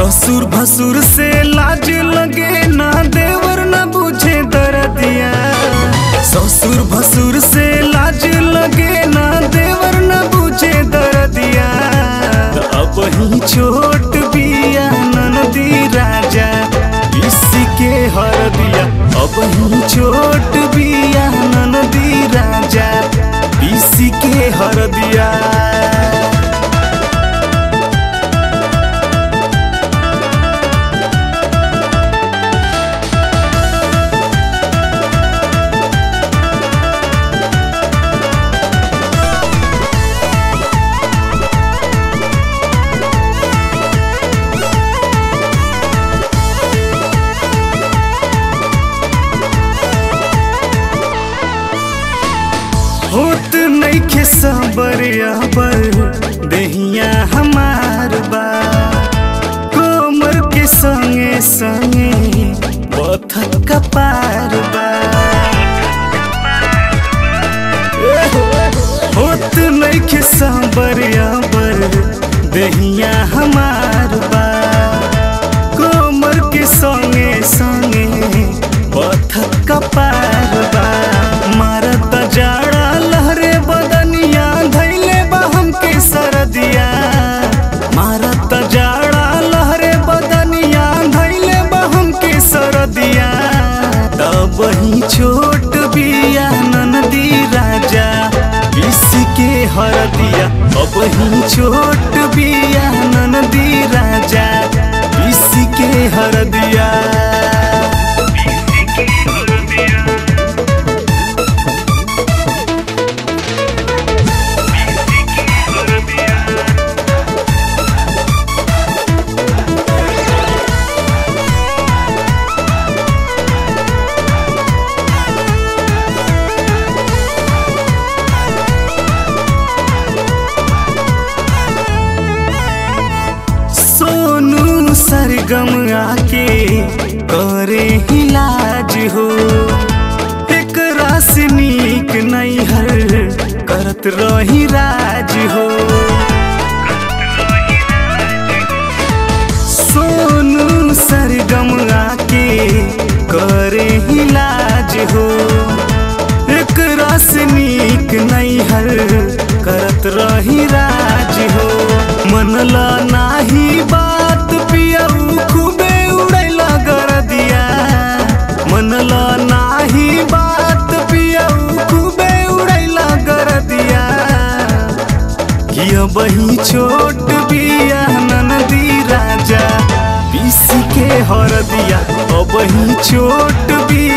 ससुर भसुर से लाज लगे ना देवर न बुझे दर्दिया ससुर भसुर से लाज लगे ना देवर न बुझे दर्दिया अब ही छोट बिया ननदी राजा इसी के हर दिया अब ही छोट बिया ननदी राजा इसी के हर दिया होत नइखे सबर अबर देहिया हमार बा कोमर के संगे संगे बथक कपार बा होत नइखे सबर अबर देहिया हमार बा कोमर के संगे संगे बथक कपार बा मारत जाड़ा लहरे बदनिया धैले बा हमके सरदिया मारत जाड़ा लहरे बदनिया धैले बा हमके सरदिया तब ही छोट बिया ननदी राजा इसके हर दिया अब ही छोट बिया ननदी राजा इसके हर दिया सोनू सरगम आके करे इलाज हो एक रास नीक नैहर करत रही राज हो सोनू सरगम आके करे इलाज हो एक रास नीक नैहर करत रही राज हो मनला नाही बात पियऊ खूबे उड़ैला कर दिया मनला नाही बात पियऊ खूबे उड़ैला कर दिया किया बही छोट बिया ननदी राजा पीसी के हर दिया अब ही छोट बिया